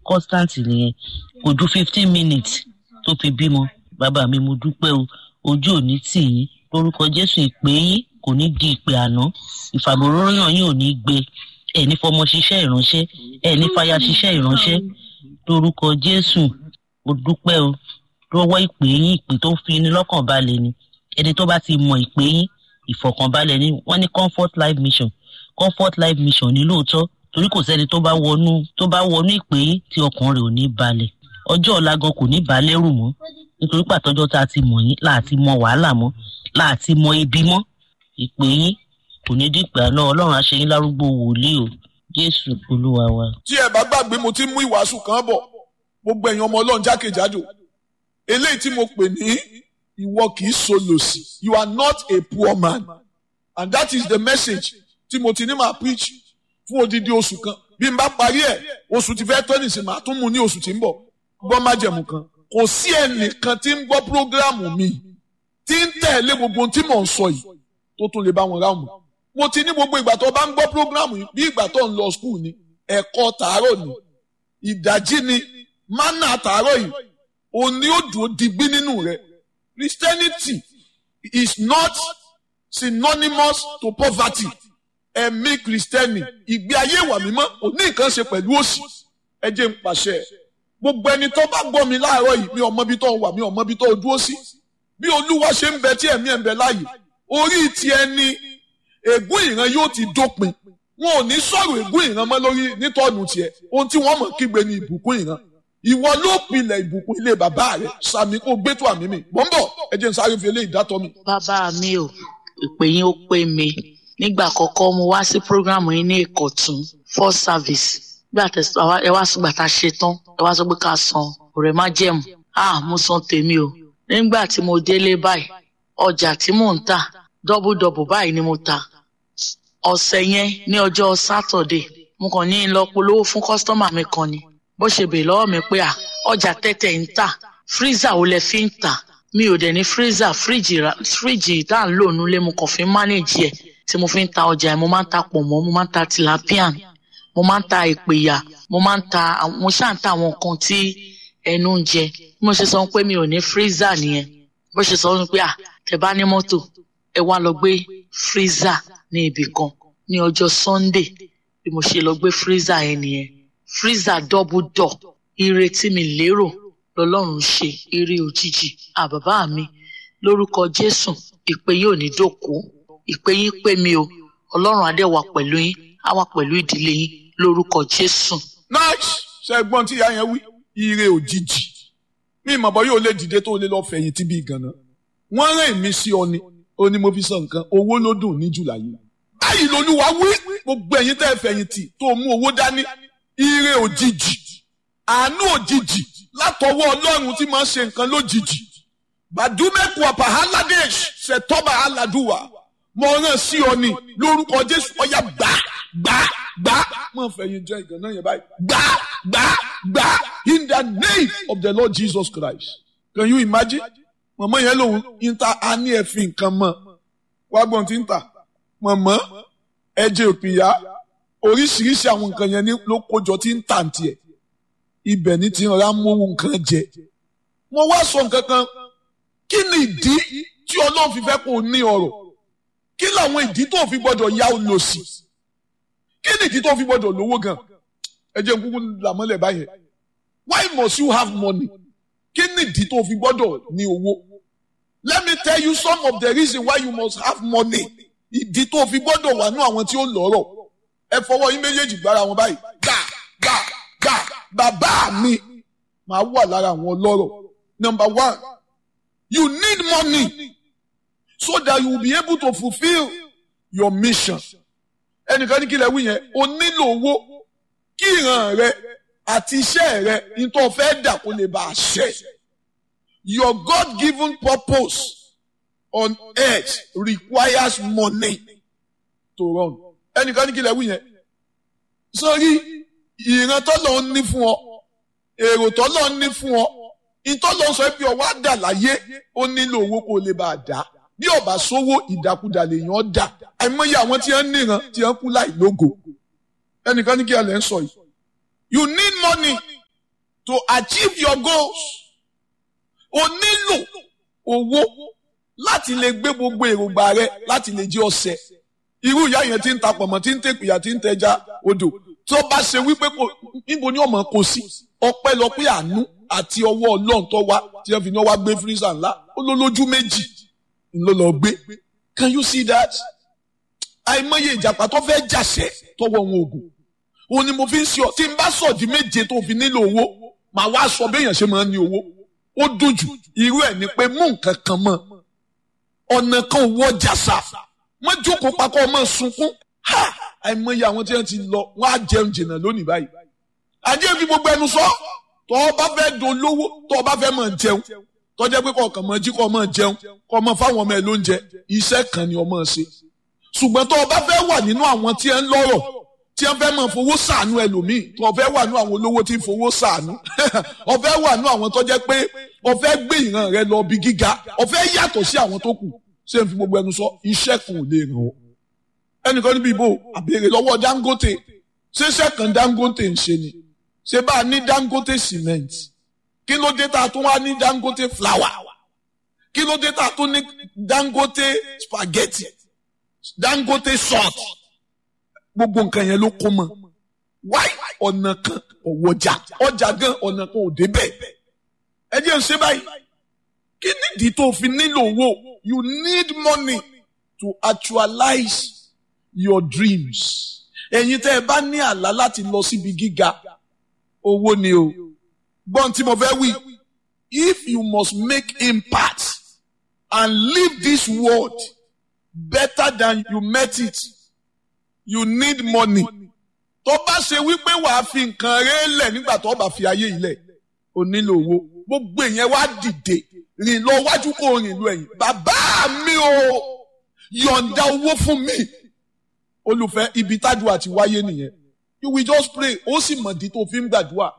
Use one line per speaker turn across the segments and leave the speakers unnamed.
constant nìyẹn kò ju fifteen minutes tó fi bímọ bàbá mi mo dúpẹ́ o ojú ò ní tì yín lórúkọ jésù ìpè yín kò ní di ìpè àná ìfàmòróyàn yín ò ní gbé ẹ ní fọmọ ṣiṣẹ́ ìránṣẹ́ ẹ ní fàyà ṣiṣẹ́ ìránṣẹ́ lórúkọ jésù mo dúpẹ́ o lọ́wọ́ ìpè yín ìpè tó fi ní lọ́kàn balẹ̀ ni ẹni tó bá ti mọ ìpè yín ìfọ̀kànbalẹ̀ ni wọ́n ní comfort life mission comfort life mission ní lóòótọ́ torí kò sẹ́ni tó bá wọnú tó bá wọnú ìpè yín tí ọkàn rẹ̀ ò ní balẹ̀ ọjọ́ ọ̀la gan kò ní balẹ̀ rù mọ́ nítorí pàtọ́jọ́ tá a ti mọ̀ yín láti mọ wàhálà mọ́ láti mọ ibi mọ́ ìpè yín kò ní dìgbà náà ọlọ́run á ṣe yín lárúgbó wòlíì o jésù olúwa wa.
tí ẹ bá gbàgbé mo ti mú ìwàásù kan bọ̀ gbogbo ẹ̀yin ọmọ ọlọ́run jákèjádò eléyìí tí mo pè ní ìwọ kì í solòsì you are not a poor man and that is the message tí mo ti ní máa preach fún odidi oṣù kan bí n bá parí ẹ̀ oṣù ti fẹ́ tó nìsín màá tún mú ní oṣù tí ń bọ̀ gbọ́ májẹ̀mú kan kò sí ẹnìkan tí ń gbọ́ prógráàmù mi tí ń tẹ̀lé gbogbo ohun tí mò ń sọ yìí tó tún lè bá wọn ráàmù mo ti ní gbogbo ìgbà tó bá ń gbọ́ prógráàmù yìí bí ìgbà tó ń lọ skul ni ẹ̀kọ́ tàárọ̀ ni ìdájí ni mánà tàárọ̀ yìí òní ó dùn ó digbí nínú rẹ̀ Christianity is not synonymous to poverty ẹ̀mí kristẹni ìgbé ayé ìwà mímọ́ kò ní nǹkan ṣe pẹ̀lú òṣì ẹ jẹ́ ń pàṣẹ gbogbo ẹni tó bá gbọ́ mi láàárọ̀ yìí mi ò mọ ibi tó wà mi ò mọ ibi tó dúró sí bí olúwa ṣe ń bẹ tí ẹ̀mí ẹ̀ ń bẹ láàyè orí ti ẹni ègún ìran yóò ti dópin wọn ò ní sọ̀rọ̀ ègún ìran mọ́ lórí nítọ́nù tiẹ̀ ohun tí wọ́n mọ̀ kígbe ní ìbùkún ìran ìwọ ló pilẹ̀ ìbùkún ilé bàbá rẹ̀ sàmì kó gbé tó àmì mi mọ̀ ń bọ̀ ẹ jẹ́ n sáré fi eléyìí dátọ́ mi.
bàbá mi ò ìpè yín ó pé mi nígbà àkọ́kọ́ mo wá sí programu yín ní ìkọ̀tún for service nígbà tẹ̀sán ẹ wá sọgbà tá a ṣe tán ẹ wá sọ pé ká san ọ̀rẹ́ má jẹ̀mú ah mo san tèmi o nígbà tí mo délé báyìí ọjà tí mò ń tà dọ́bùdọ́bù báyìí ni mo ta ọ̀sẹ̀ yẹn ní ọjọ́ sátọ̀dé mo kàn ní lọ polówó fún kọ́sítọ́mà mi kan ni bó ṣe bèè lọ́wọ́ mi pé à ọjà tẹ́tẹ̀ ń tà fírízà wo lẹ fi ń tà mi ò dẹ̀ ní fírízà fíríjì tá à ń lò nílé mo kàn fi ń mánéjì ẹ̀ tí mo fi ń ta ọjà yẹn mo máa ń ta pọ̀nmọ́ mo máa ń ta tilapian mo máa ń ta ìpèyà mo máa ń ta mo ṣáà ń ta àwọn nǹkan tí ẹnu ń jẹ bí mo ṣe sọ pé mi ò ní fírízà nìyẹn bó ṣe sọ pé à tẹ bá ní mọ́tò ẹ wá lọ gbé fírízà ní ibì kan ní ọjọ́ sunday bí mo ṣe lọ gbé fírízà yẹn nìyẹn fírízà double door ire tí mi lérò lọ́lọ́run ṣe ire òjijì àbàbá mi lórúkọ jésù ìpè yóò ní dòkó ìpè yín pé mi o ọlọ́run adé wà pẹ̀lú yín á wà pẹ̀lú ìdílé yín lórúkọ jésù.
nice ṣẹ́gbọ́n tí ìyá yẹn wí ire òjijì mi ìmọ̀ bọ́ yóò lè dìde tó lè lọ fẹ̀yìn tí bí ganan wọ́n rán èmi sí ọ ni ó ní mo fi sọ nǹkan owó ló dùn ní jùlá yìí báyìí lolúwa wí gbogbo ẹ̀yin tẹ́ fẹ̀yìn tì tó mú owó dání ire òjijì àánú òjijì látọwọ́ ọlọ́run tí máa ń ṣe nǹkan lójijì bàdúmẹ́kù ọ̀pá haladesh ṣètọ́ba aladuwa mo rán sí ọ ni lórúkọ jésù ọyá gbà gbà gbà mo fẹ̀yìn jẹ́ ìgànnà yẹn báyìí gbà gbà gbà in the name of the lord jesus christ can you imagine mọ̀mọ́ yẹn lòun ń ta á ní ẹ̀fìn nǹkan mọ́ wá gbọ́n tí ń tà mọ̀mọ́ ẹ̀jẹ̀ òpìyà oríṣiríṣi àwọn nǹkan yẹn ló kójọ tí ń tà tiẹ̀ ibẹ̀ ní ti rọra mówó nǹkan jẹ mo wá sọ nǹkan kan kí ni ìdí tí ọlọ́run fi fẹ́ kó o ní ọrọ̀ kí làwọn ìdí tó fi gbọ́dọ̀ ya olòṣì kí ni ìdí tó fi gbọ́dọ̀ lówó gan ẹ jẹ́ kúkú làmọ́lẹ̀ báyẹn why must you have money kí ni ìdí tó fi gbọ́dọ̀ ní owó let me tell you some of the reason why you must have money ìdí tó fi gbọ́dọ̀ wà ní àwọn tí ó lọ́rọ̀ ẹ fọwọ́ yín méjèèjì gbára wọn báyìí gbà gbà gbà bàbá mi máa wà lára àwọn ọlọ́rọ̀ number one you need money so that you will be able to fulfil your mission ẹnìkan ní kí lẹ wí yẹn o nílò owó kí ìran rẹ àti iṣẹ́ rẹ nítorí fẹ́ dà kó lè bá a ṣẹ your God-given purpose on earth requires money to run ẹnìkan ní kí lẹ wí yẹn sórí ìran tọ́lọ̀ ń ní fún ọ èrò tọ́lọ̀ ń ní fún ọ ìtọ́lọ̀ ń sọ pé ọwọ́ á dà láyé ó nílò owó kó lè bá a dá bí ọba sówó ìdàkudà lèèyàn dà àìmọye àwọn tí wọ́n níran tí wọ́n kú láì lógo ẹnìkan ní kí ẹ lè ń sọ yìí you need money to achieve your goals o nílò owó láti lè gbé gbogbo èròǹgbà rẹ láti lè jẹ́ ọ̀sẹ̀ irú ìyá yẹn ti ń ta pọ̀mọ́ tí ń tẹ̀pìyà tí ń tẹja odò tó bá ṣe wípé kò níbo ni ọmọ kò sí ọpẹ́lọpẹ́ àánú àti ọwọ́ Ọlọ́run tó wá tí wọ́n fi ní wá gbé fírísà ńlá ó ló lójú méjì ló lọ gbé can you see that àìmọye ìjàpá tó fẹ́ jàṣẹ tọwọ́ wọn ògùn òun ni mo fi ń sọ tí n bá sọ di méje tó fi nílò owó màá wá sọ béèyàn ṣe máa ń ní owó ó dùn jù irú ẹ̀ ni pé mú nǹkan kan mọ́ ọ̀nà kan owó jàsà wọ́n jókòó pakọ́ ọmọ sunkún ha àìmọye àwọn tí wọ́n ti lọ wọ́n á jẹun jìnnà lónìí báyìí ajé fi gbogbo ẹnu sọ tọ́ ọ bá fẹ́ dolówó tọ́ ọ bá fẹ́ máa jẹun tọ́jẹ́ pé kọ̀ọ̀kan máa jí kọ́ máa jẹun kọ́ máa fáwọn ọmọ ẹ̀ lóúnjẹ iṣẹ́ kan ni ọmọ ṣe ṣùgbọ́n tọ́ ọ bá fẹ́ wà nínú àwọn tí ẹ ń lọ́rọ̀ tí ẹ fẹ́ máa fowó sàánú ẹlòmíì tọ́ ọ fẹ́ wà nínú àwọn olówó tí ń fowó sàánú ọ fẹ́ wà nínú àwọn tọ́jẹ́ pé ọ fẹ́ gbé ìran rẹ lọ bí gíga ọ fẹ́ yàtọ̀ sí àwọn tó kù ṣé n fi gbogbo ẹnu sọ iṣẹ́ kan ò lè ràn ọ́ ẹnìkan níbi ìbò àbèrè lọ́wọ́ Dangote ṣé iṣẹ́ kan Dangote ń ṣe ni ṣé bá a ní Dangote cement kí ló dé tá a tún wá ní Dangote flour kí ló dé tá a tún ní Dangote spaghetti Dangote salt gbogbo nǹkan yẹn ló kó mọ wáyé ọ̀nà kan ọ̀wọ́jà ọjà gan ọ̀nà kan ò débẹ̀ ẹ jẹ́ ń ṣe báyìí kí nídìí tó fi nílò owó you need money to actualize your dreams ẹ̀yin tẹ́ ẹ bá ní àlá láti lọ síbi gíga owó ni o gbọ́n tí mo fẹ́ wí if you must make impact and leave this world better than you met it you need money tó bá ṣe wípé wàá fi nǹkan rẹ̀ lẹ̀ nígbà tó bá fi ayé yìí lẹ̀ o nílò owó gbogbo èèyàn wá dìde rìn lọ wájú kó rìn lọ ẹ̀yìn bàbá mi o yọ̀ǹda owó fún mi olùfẹ́ ibi tádùá ti wáyé nìyẹn you will just pray ó sì mọ̀ di tó fi ń gbàdúrà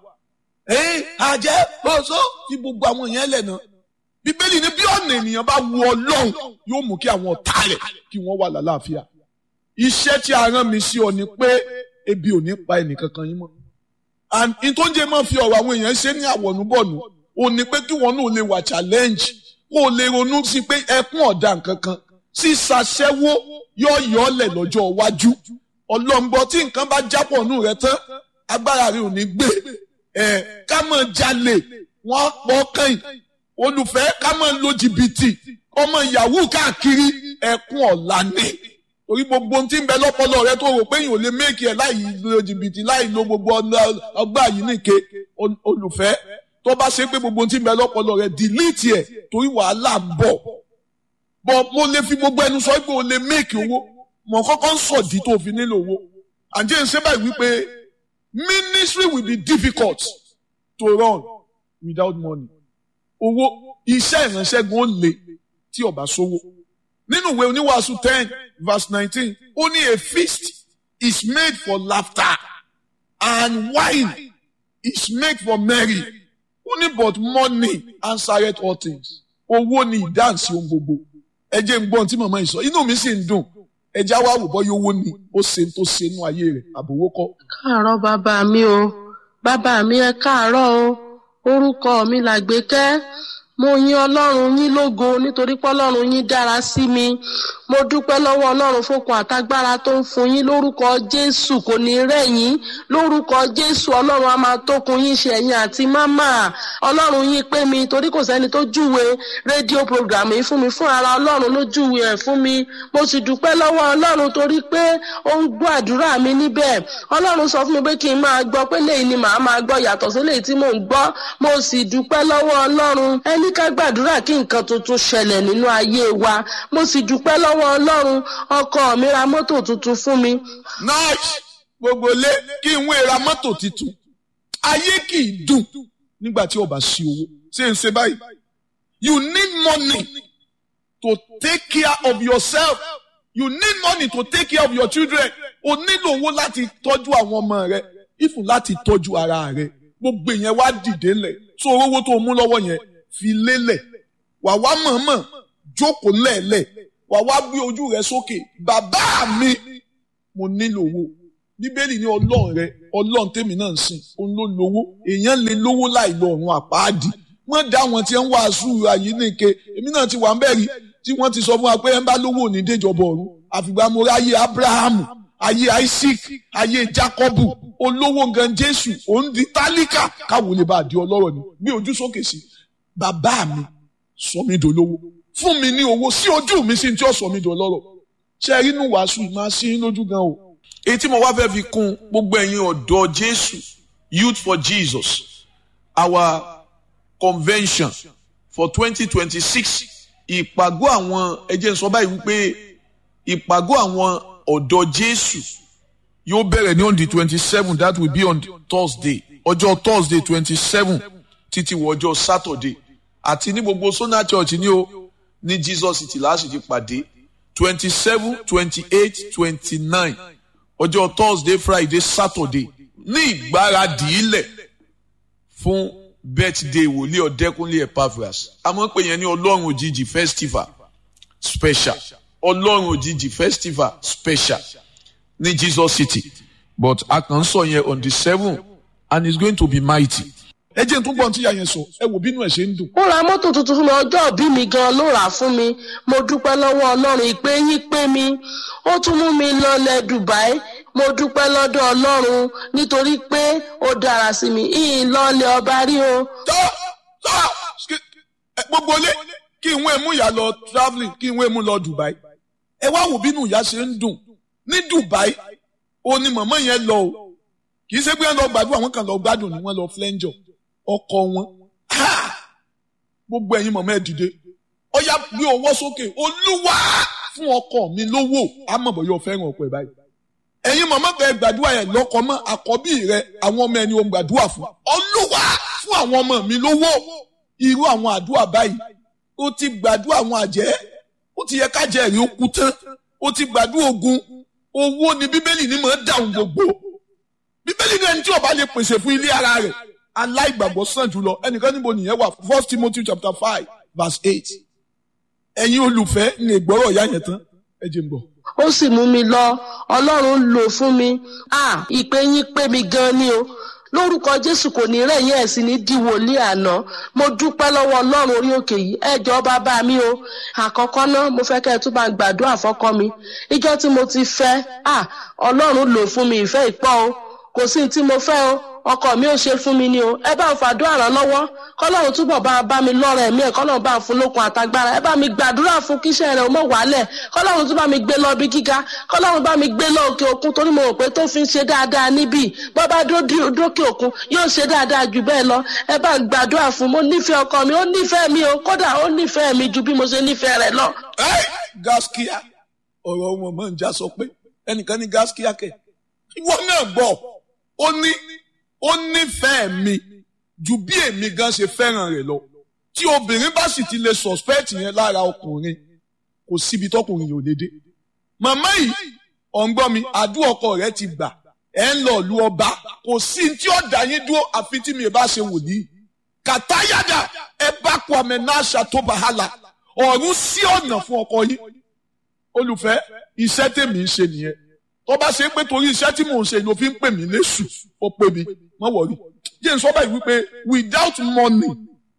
ẹ àjẹ́ oṣó fi gbogbo àwọn èèyàn lẹ̀ náà bíbélì ní bí ọ̀nà ènìyàn bá wu ọlọ́run yóò mú kí àwọn ọ̀tá rẹ̀ kí wọ́n wà lálàáfíà iṣẹ́ tí a rán mi sí ọ ni pé ebi ò ní pa ẹnìkankan yín mọ́ and ìtọ́jẹ́ máa fi ọ̀rọ̀ àwọn èèyàn ṣe ní àwọ̀nùbọ̀nù ò ní pé kí wọn náà lè wà challenge kó o lè ronú sí pé ẹkún ọ̀dà nǹkankan sísàṣẹ́wó yóò yọ ọ́lẹ̀ lọ́jọ́ iwájú ọlọ́mbọ tí nǹkan bá jápọ̀ nù rẹ tán agbára rẹ ò ní gbé ẹ̀ ká máa jalè wọ́n pọ̀ kàn olùfẹ́ ká máa lo jìbìtì ọmọ yahoo káàkiri ẹkún ọ̀la ni torí gbogbo ohun tí ń bẹ lọ́pọlọ rẹ tó rò pé yìí ò lè méèkì ẹ̀ láì lo jìbìtì láì lo gbogbo ọgbà yìí nìke olùfẹ́ tó bá ṣe pé gbogbo ohun tí ń bẹ lọ́pọlọ rẹ dìlítì ẹ̀ torí wàhálà ń bọ̀ bọ̀ mo lè fi gbogbo ẹnu sọ pé o lè méèkì owó mọ̀ kọ́kọ́ ń sọ̀dí tó fi nílò owó àǹjẹ́ ń ṣe báyìí wípé ministry will be difficult to run without money owó iṣẹ́ ìránṣẹ́ gan ó le tí ó bá sówó nínú ìwé oníwàásù ten verse nineteen ó ní a feast is made for laughter and wine is made for merry ó ní but money answereth all things owó ni ìdáǹsì ohun gbogbo ẹ jẹ́ ń gbọ́n tí màmá yìí sọ inú mi sì ń dùn ẹ já wá wò bọ́ yóò wó ni ó ṣe tó ṣe inú ayé rẹ̀ àbòwó kọ́.
káàárọ̀ bàbá mi o bàbá mi ẹ káàárọ̀ o orúkọ mi làgbékẹ́ mo yìn ọlọ́run yín lógo nítorí pé ọlọ́run yín dára sí mi mo dúpẹ́ lọ́wọ́ ọlọ́run fókun àtagbára tó ń fún yín lórúkọ jésù kò ní rẹ̀yìn lórúkọ jésù ọlọ́run a máa tókun yín ṣe ẹ̀yìn àti mámà ọlọ́run yín pé mi torí kò sẹ́ni tó júwe rédíò program yìí fún mi fún ara ọlọ́run ló júwe ẹ̀ fún mi mo sì dúpẹ́ lọ́wọ́ ọlọ́run torí pé ó ń gbọ́ àdúrà mi níbẹ̀ ọlọ́run sọ fún mi pé kí n máa gbọ́ pé léyìí ni màá máa gbọ́ yàtọ̀ sí léyìí tí mò ń gbọ́ mo sì dúpẹ́ lọ́wọ́ ọlọ́run ẹni ká gbàdúrà kí nǹkan tuntun ṣẹlẹ̀ nínú ayé wa mo sì dúpẹ́ lọ́wọ́ ọlọ́run ọkọ mi ra mọ́tò tuntun fún mi.
nice gbogbo lé kí n wé ra mọ́tò tuntun ayé kì í dùn nígbà tí o bá sí owó ṣé n ṣe báyìí you need money to take care of yourself you need money to take care of your children o nílò owó láti tọ́jú àwọn ọmọ rẹ ìfún láti tọ́jú ara rẹ gbogbo yẹn wá dìde lẹ̀ so owó tó mú lọ́wọ́ yẹn fi lélẹ̀ wà wá mọ̀ọ́mọ̀ jókòó lẹ́ẹ̀lẹ̀ wà wá gbé ojú rẹ sókè bàbá mi mo nílò owó bíbélì ní ọlọ́run rẹ ọlọ́run tèmi náà ń sìn òun ló lówó èèyàn lè lówó láì lọ ọ̀run àpáàdì wọ́n dá àwọn tí ń wàásù àyè nìke èmi náà ti wà ń bẹ̀rí tí wọ́n ti sọ fún wa pé ẹ ń bá lówó ní déjọba ọ̀run àfìgbà mo ráyè abrahamu ayé isaac ayé jacobu olówó gan jésù òun di tálíkà káwọn lè bá a di ọlọ́rọ̀ ni gbé ojú sókè sí bàbá mi sọ mí dolówó fún mi ní owó sí ojú mi sí tí ó sọ mí dolọ́rọ̀ ṣe rí inú wàásù máa sí lójú gan o.
èyí tí mo wá fẹ́ fi kún gbogbo ẹ̀yin ọ̀dọ́ jésù youth for jesus our convention for twenty twenty six ìpàgọ́ àwọn ẹjẹ́ sọ báyìí wípé ìpàgọ́ àwọn ọ̀dọ́ jésù
yóò bẹ̀rẹ̀ ní on the twenty seven that will be on thursday ọjọ́ thursday twenty seven
títí wọ ọjọ́ saturday àti ní gbogbo sona church ní o ní jesus city láti ti pàdé
twenty seven twenty eight twenty nine ọjọ́ thursday friday saturday
ní ìgbáradì ilẹ̀ fún birthday wòlíì ọ̀dẹ́kúnlé epaphras àmọ́ pé yẹn ní ọlọ́run òjijì festival special ọlọ́run òjijì festival special ní jesus city
but a kàn ń sọ yẹn on the seven and it's going to be mighty. ẹ jẹ́ n tún gbọ́n tí ìyá yẹn sọ ẹ wò bínú ẹ̀ ṣe ń dùn.
ó ra mọ́tò tuntun fún mi ọjọ́ òbí mi gan ló rà á fún mi mo dúpẹ́ lọ́wọ́ ọlọ́run ìpè yín pé mi ó tún mú mi lọlẹ̀ dubai mo dúpẹ́ lọ́dọ̀ ọlọ́run nítorí pé ó dára sí mi ìyìn lọ́lẹ̀ ọba rí o.
tọ́ tọ́ gbogbo ilé kí n wé mú ìyá lọ travelling kí n wé mú lọ dubai ẹ wá wò bínú ìyá ṣe ń dùn ní dubai ó ní màmá yẹn lọ o kì í ṣe pé wọn lọ gbàdúrà wọn kàn lọ gbádùn ni wọn lọ flẹ́ńjọ ọkọ wọn gbogbo ẹ̀yin màmá ẹ dìde ọyá gbé ọwọ́ sókè olúwa fún ọkọ mi lówó àmọ̀bọ̀yọ fẹ́ràn ọkọ ẹ̀ báyìí ẹ̀yin màmá kan ẹ gbàdúrà yẹn lọ́kọ mọ́ àkọ́bí rẹ àwọn ọmọ ẹni o gbàdúrà fún olúwa fún àwọn ọmọ mi lówó irú àwọn àdúrà báyìí ó ti gbàdúrà àwọn àjẹ́ ó ti yẹ kájẹ́ rí ó kú tán ó ti gbàdúrà ogun owó ni bíbélì ní mọ̀ ń dáhùn gbogbo bíbélì ní ẹni tí ó bá lè pèsè fún ilé ara rẹ̀ aláìgbàgbọ́ sàn jùlọ ẹnìkan níbo nìyẹn wà first timothy chapter five verse eight ẹ̀yin olùfẹ́ ní ìgbọ́rọ̀ ìyá yẹn tán ẹ jẹ́ n bọ̀.
ó sì mú mi lọ ọlọ́run lò fún mi à ìpè yín pé mi gan ni o lórúkọ jésù kò ní rẹ̀yìn ẹ̀ sí ní di wòlíì àná mo dúpẹ́ lọ́wọ́ ọlọ́run orí òkè yìí ẹ jọ̀ọ́ bàbá mi o àkọ́kọ́ náà mo fẹ́ kẹ́ ẹ tún bá ń gbàdúrà fọ́kọ mi ìjọ tí mo ti fẹ́ à ọlọ́run lò fún mi ìfẹ́ ìpọ́ o kò sí ní tí mo fẹ́ o ọkọ mi ò ṣe fún mi ni o ẹ bá ń fàdúrà ràn lọ́wọ́ kọ́lọ́run túbọ̀ bá bá mi lọ́rọ̀ ẹ̀mí ẹ̀ kọ́lọ́run bá ń fún lókun àtagbára ẹ bá mi gbàdúrà fún kíṣẹ́ rẹ̀ ó mọ̀ wálẹ̀ kọ́lọ́run tún bá mi gbé lọ bí gíga kọ́lọ́run bá mi gbé lọ òkè òkun torí mo rò pé tó fi ń ṣe dáadáa níbí bọ́ bá dókè òkun yóò ṣe dáadáa jù bẹ́ẹ̀ lọ ẹ bá ń gbàdúrà fún mo nífẹ̀ẹ́ ọkọ mi ó nífẹ̀ẹ́ mi o kódà ó nífẹ̀ẹ́ mi ju bí mo ṣe nífẹ̀ẹ́ rẹ̀ lọ.
gaskiya ọ̀rọ̀ wọn mọ̀ ń já sọ pé ẹnìkan ní gaskiya kẹ̀ ìwọ náà gbọ́ ó ní ó nífẹ̀ẹ́ mi ju bí èmi gan ṣe fẹ́ràn rẹ̀ lọ tí obìnrin bá sì ti lè suspect yẹn lára ọkùnrin kò síbi tọkùnrin yóò lè dé màmá yìí ọ̀ǹgbọ́n mi àdúrà ọkọ rẹ̀ ti gbà ẹ̀ ń lọ lu ọba kò sí tí ó dá yín dúró àfi tí mi bá ṣe wòlíì kàtáyàdà ẹ bá kó àmì náà ṣàtòbàhálà ọ̀run sí ọ̀nà fún ọkọ yín olùfẹ́ iṣẹ́ tèmi ń ṣe nìyẹn tó bá ṣe pé torí iṣẹ́ tí mò ń ṣe ló fi ń pè mí léṣù ó pè mí má wọ̀rí jẹ́ n sọ báyìí wípé without money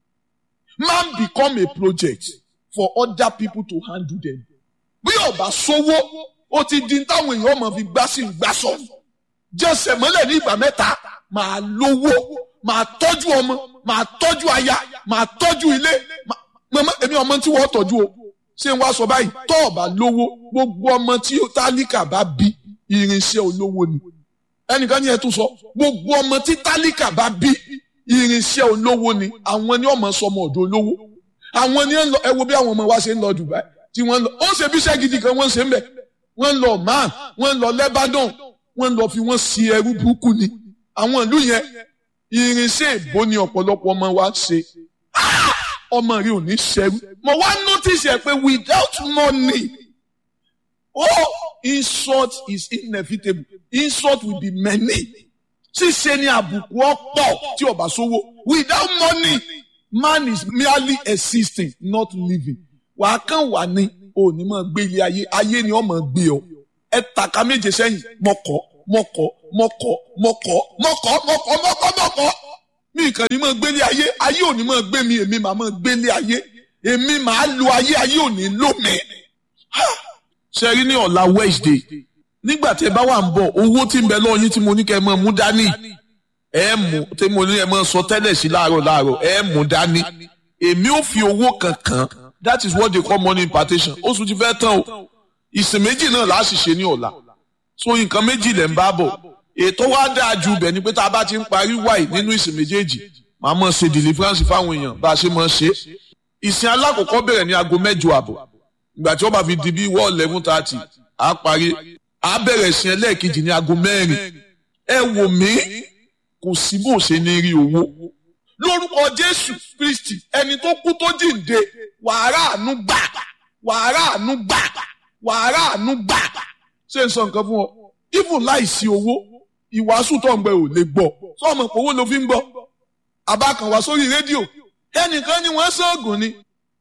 man become a project for other people to handle them bí ọba sówó ó ti di táwọn èèyàn ọmọ fi gbá sí gbá sọ jẹsẹ̀ mọ́lẹ̀ ní ìgbà mẹ́ta màá lówó màá tọ́jú ọmọ màá tọ́jú aya màá tọ́jú ilé màmá èmi ọmọ tí wọ́n tọ́jú o ṣé n wá sọ báyìí tọ́ ọba lówó gbogbo ọmọ tí tálíkà bá bí irinṣẹ́ olówó ni ẹnìkan ní ẹ tún sọ gbogbo ọmọ tí tálíkà bá bí irinṣẹ́ olówó ni àwọn ni ọmọ sọmọ ọ̀dọ̀ olówó àwọn ni ẹ wo bí àwọn ọmọ wa ṣe ń lọ Dubai tí wọ́n ń lọ ó ṣe bí iṣẹ́ gidi kan wọ́n ṣe ń bẹ̀ wọ́n ń lọ man wọ́n ń lọ Lebanon wọ́n ń lọ fi wọ́n sí ẹrú burúkú ni àwọn ìlú yẹn irinṣẹ́ ìbò ni ọ̀pọ̀lọpọ̀ ọmọ wa ṣe ọmọ rí ò ní ṣẹrú mo wá notice ẹ pé without money oh insult is inevitable insult will be many ṣíṣe ni àbùkù ọ̀pọ̀ tí ó bá sówó without money man is merely existing not living wàá kàn wà ní òní máa gbé ilé ayé ayé ni ọmọ gbé ọ ẹ tàka méje sẹ́yìn mo kọ̀ mọ̀kọ́ mọ̀kọ́ mọ̀kọ́ mọ̀kọ́ mọ̀kọ́ mọ̀kọ́ mọ̀kọ́ mi kàn ní máa gbélé ayé ayé ò ní máa gbé mi èmi màá máa gbélé ayé èmi màá lo ayé ayé ò ní lò mí.
ṣe rí ní ọ̀la Wednesday nígbà tí ẹ bá wà ń bọ̀ owó tí ń bẹ lọ́ọ́ yín tí mo ní kẹ́ ẹ máa mú dání ẹ mú tí mo ní ẹ máa sọ tẹ́lẹ̀ sí láàárọ̀ láàárọ̀ ẹ mú dání èmi ò fi owó kankan that is what they call money impartation oṣù ti fẹ́ tán o ìsìn méjì náà là á sì ṣe ní ọ̀la so nǹkan méjì lẹ̀ ń bá bọ̀ ètò wa dáa ju bẹ̀ ni pé tá a bá ti ń parí wáì nínú ìsìn méjèèjì màá mọ̀ ṣe deliverance fáwọn èèyàn bá a ṣe mọ̀ ṣe ìsìn alákọ̀ọ́kọ́ bẹ̀rẹ̀ ní aago mẹ́jọ àbọ̀ ìgbà tí wọ́n bá fi di bí wọ́ọ̀ eleven thirty á parí á bẹ̀rẹ̀ ìsìn ẹlẹ́ẹ̀kejì ní aago mẹ́rin ẹ wò mí kò sí bó ṣe ní rí owó
lórúkọ jésù kristi ẹni tó kú tó jíǹde wàhálà àánú gbà wàhálà àánú gbà wàhálà àánú gbà ṣé n sọ nǹkan fún ọ even láìsí owó ìwàásù tó ń gbẹ ò lè gbọ́ sọmọ pé owó ló fi ń gbọ́ àbákan wá sórí rédíò ẹnìkan ni wọ́n sóògùn ni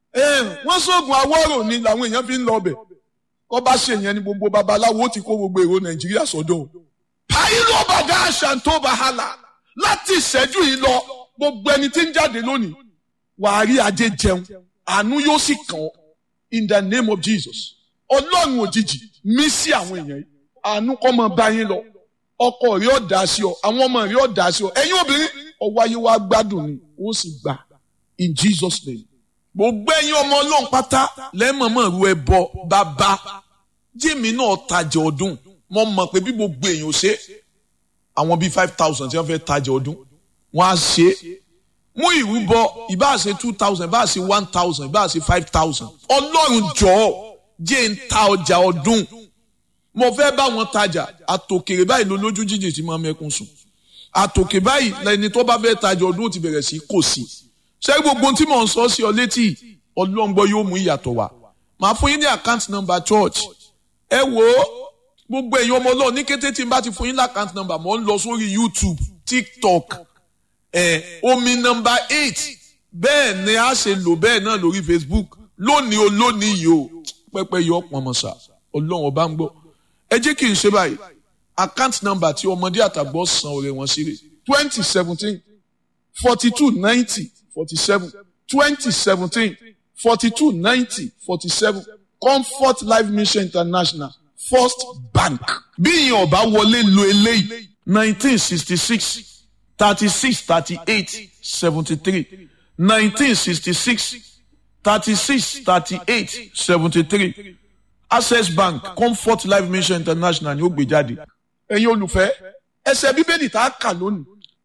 wọ́n sóògùn awọ́rò ni làwọn èèyàn fi ń lọ ọbẹ̀ kọ́ bá ṣe yẹn ni gbogbo babaláwo ti kó gbogbo èrò nàìjíríà sọ́dọ̀ àìlú ọbàdà àṣà tó bá hàlà láti ìṣẹ́jú yìí lọ gbogbo ẹni tí ń jáde lónìí wàá rí ajé jẹun àánú yóò sì kàn ọ́ in the name of Jesus ọlọ́run òjijì mí sí àwọn èèyàn yìí àánú kọ́ mọ bá yín lọ ọkọ rí ọ̀dà sí ọ àwọn ọmọ rí ọ̀dà sí ọ ẹ̀yin obìnrin ọwọ́ ayé wa gbádùn ni ó sì gbà in Jesus name.
gbogbo ẹ̀yin ọmọ ọlọ́run pátá lẹ́mọ̀ọ́mọ̀ ru ẹbọ bàbá jẹ́mi náà tajà ọdún mo mọ̀ pé bí gbogbo èèyàn ṣe àwọn bíi five thousand tí wọ́n fẹ́ tajà ọdún wọ́n á ṣe mú ìrúbọ ìbá ṣe two thousand ìbá ṣe one thousand ìbá ṣe five thousand ọlọ́run jọ̀ọ́ jẹ́ ń ta ọjà ọdún mo fẹ́ bá wọn tajà àtòkèrè báyìí ló lójú jíjì tí mo mẹ́kún sùn àtòkè báyìí lẹni tó bá fẹ́ tajà ọdún ó ti bẹ̀rẹ̀ sí kò sí ṣé gbogbo tí mò ń sọ sí ọ létí ọlọ́ngbọ́ yóò mú ìyàtọ̀ wá màá fún yín ní account number church ẹ wò ó gbogbo èèyàn ọmọ ọlọ́run ní kété tí n bá ti fún yín ní account number mò ń lọ sórí YouTube TikTok ẹ omi number eight bẹ́ẹ̀ ni a ṣe lò bẹ́ẹ̀ náà lórí Facebook lónìí o lónìí yìí o pẹ́pẹ́ yọ pọnmọ́sà ọlọ́run ọba ń gbọ́ ẹ jẹ́ kí n ṣe báyìí account number tí ọmọdé àtàgbọ́ san ọ̀rẹ́ wọn sí rè
twenty seventeen forty two ninety forty seven twenty seventeen forty two ninety forty seven Comfort Life Mission International First Bank.
bí ìyẹn ọba wọlé lo eléyìí nineteen sixty six thirty six thirty eight seventy three nineteen sixty six thirty six thirty eight seventy three access bank comfort life mission international ni ó gbé jáde.
ẹ̀yin olùfẹ́ ẹsẹ̀ bíbélì tá a kà lónìí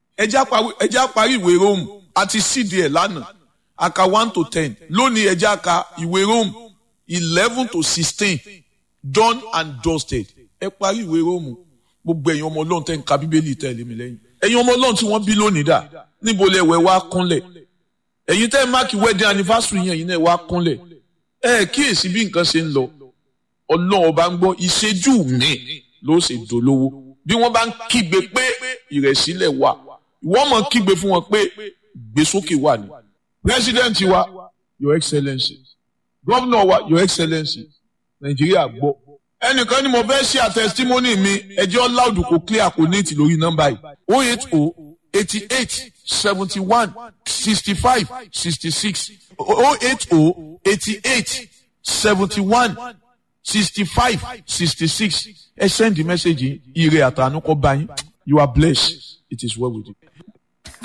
ẹjẹ́ àparí ìwé rome àti sídìí ẹ̀ lánàá aka one to ten lónìí ẹjẹ́ àka ìwé rome eleven to sixteen done and dusted ẹ parí ìwé rome gbogbo ẹ̀yin ọmọ ọlọ́run tẹ̀ ń ka bíbélì tẹ̀lé mi lẹ́yìn ẹ̀yin ọmọ ọlọ́run tí wọ́n bí lónìí dà níbo lẹ wẹ̀ wá kúnlẹ̀ ẹ̀yin tẹ́ máàkì wedding anniversary yẹn yìí náà wá kúnlẹ̀ ẹ kíyèsí bí nǹkan ṣe ń lọ ọlọ́run ọba ń gbọ́ ìṣẹ́jú mi ló ṣe dolówó bí wọ́n bá ń kígbe pé ìrẹ̀sílẹ̀ wà wọ́n mọ̀ kígbe fún wọn pé gbèsókè wà ní. president wa your excellency governor wa your excellency nàìjíríà gbọ́. ẹnìkan ni mo fẹ́ ṣe àtẹ̀sítímọ́nì mi ẹjọ́ loud kò clear kò ní ìtì lórí nọ́mbà yìí o eight o eighty eight seventy one sixty five sixty six o eight o eighty eight seventy one sixty five sixty six ẹ send the message ire àtànú kọ bá yín you are blessed it is well with you.